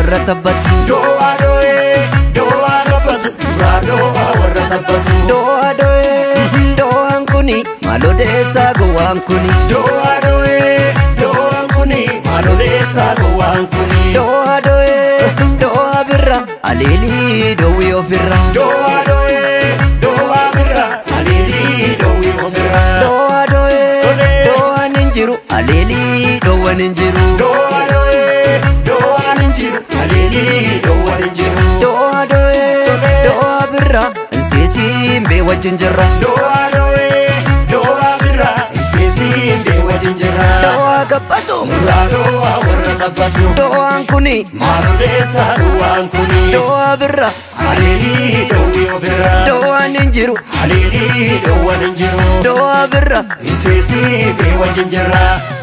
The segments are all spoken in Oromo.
warra tabbatu Do'a do'ee do'a tabbatu duraa do'a warra tabbatu. Do'a do'ee do'aan kuni maaloo deessaa gowwaan kuni Do'a do'ee do'aan kuni maaloleessaa gowwaan kuni. Do'a do'ee do'a birra aliilii dowwii ofirra Do'a do'ee do'a birra aliilii dowwii ofirra. Do'a do'ee do'aan hin jiru aliilii dowwan hin jiru Do'a do'ee do'aan hin jiru aliilii dowwan hin jiru. Do'a do'ee do'a birra insiisiin bee wajjin jirra Do'a do'ee do'a birra isiisiin bee wajjin jirra. Do'a gabbatu Duraa do'a warra tabbatu. do'aan kuni Maaloleessaa duwwaan kuni. do'a birra Aliilii dowwii ofirra. do'aan hin jiru Aliilii dowwan hin jiru. do'a birra Isiisii bee wajjin jirra.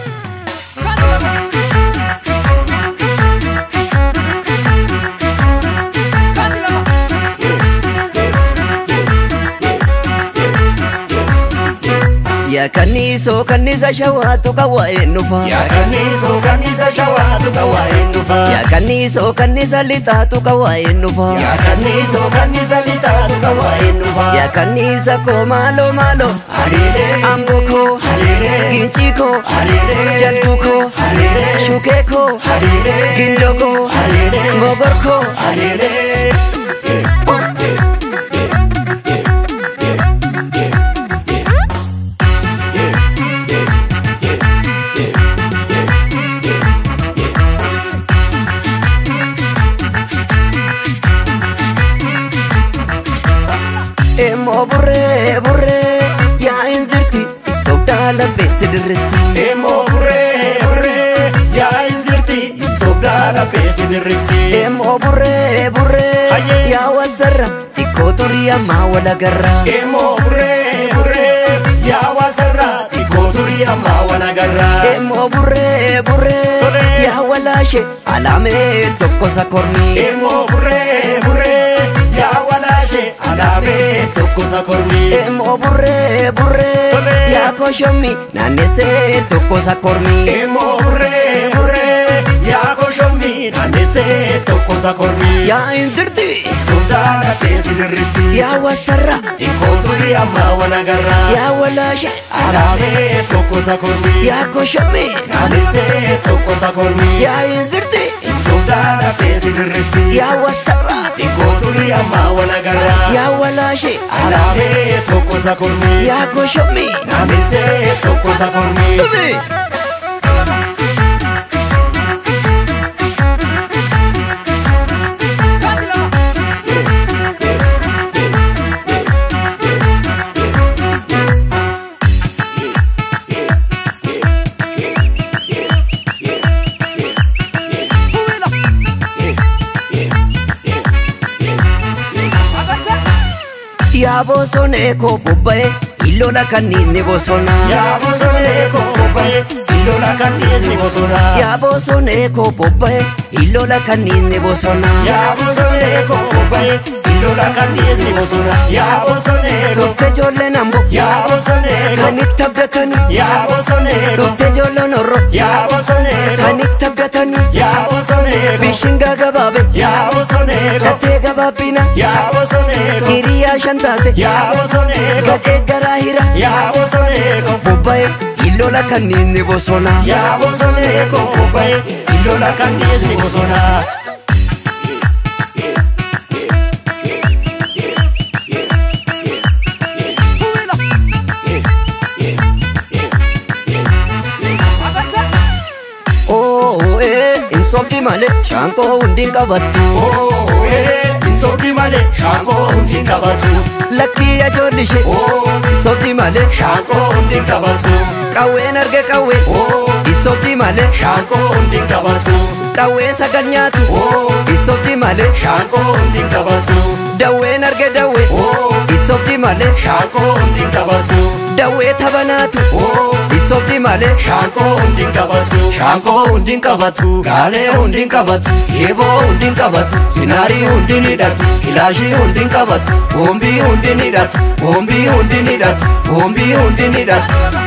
yaa kanniisoo kannisa shawaatu qawwaa'een dhufa Yaa kanniisoo kannisa shawaatu qawwaa'een dhufa. yaa kanniisoo kannisa lixaatu qawwaa'een dhufa Yaa kanniisoo kannisa lixaatu qawwaa'een dhufa. yaa kanniisa koo maaloo maaloo Hariiree. amboo koo Hariiree. gincii koo Hariiree. jalduu koo Hariiree. shukee koo Hariiree. gindoo koo Hariiree. gogor koo Hariiree. immoo burree burree yaa inzirti sobdaa laphee si dirristi Immoo burree burree yaa inzirti sobdaa laphee si dirristi. immoo burree burree Hayyee. yaa wasarra xiqqoo turii ammaa walagarra Immoo burree burree yaa wasarraa xiqqoo turii ammaa wal agarraa. immoo burree burree Tolee. yaa walaashe alaamee tokko sakorni Immoo burree burree yaa walaashe alaabee tokko sakorni. immoo burree burree Tolee. yaa koshommi naannessee tokko sakorni Immoo burree burree yaa koshommi naannessee tokko sakorni. yaa inzirti Sobdaa laphee si dirristi. yaa wasarra Xiqqoo turii ammaa wal agarraa. yaa walaashe Alaabee tokko sakorni. yaa koshommi Naannessee tokko sakorni. yaa inzirti Sobdaa laphee si dirristi. yaa wasarra Xiqqoo turii ammaa wal agarraa. yaa walaashe Alaabee tokko sakorni. yaa koshommi Naannessee tokko sakorni. Tumi. yaa bosonee koo bobba'e illola kanniinni bosona Yaa bosonee koo bobba'e illola kanniisni bosona. yaa bosonee koo bobba'e illola kanniinni bosona Yaa bosonee koo bobba'e illola kanniisni bosona. Yaa bosonee koo. tufte ijoolleen ambo Yaa bosonee koo. kan itti abdatanii Yaa bosonee koo. tufte ijoolleen orro Yaa bosonee koo. kan itti abdatanii Yaa bosonee koo. bishingaa gabaabe Yaa bosonee koo. chattee gabaabbina Yaa bosonee koo. hiriyaa shan taate Yaa bosonee koo. gadhee garaa hira Yaa bosonee koo. bobba'e illola kanniinni bosona Yaa bosonee koo bobba'e illola kanniisni bosona. oo ee hin sobdi malee shaanqoo hundiin qabattu Oo ee insobdi malee shaangoo hundi hin qabatu. lakkii ajoollishe Oo sobdi malee shaangoo hundi hin qabatu. qawween arge qawwee Oo isobdi malee shaangoo hundi hin qabatu. qawwee sagal nyaatu Oo isobdi malee shaangoo hundi hin qabatu. dawween arge dawwee Oo isobdi malee shaangoo hundi hin qabatu. dawwee taphanaatu Oo isobdi malee shaangoo hundi hin qabatu. Shaangoo hundi hin qabatu. Gaalee hundi hin qabatu. Eeboo hundi hin qabatu. Sinaarii hundi hin hidhatu. Kilaashii hundi hin qabatu. Boombii hundi hin hidhatu. Boombii hundi hin hidhatu. Boombii hundi hin hidhatu.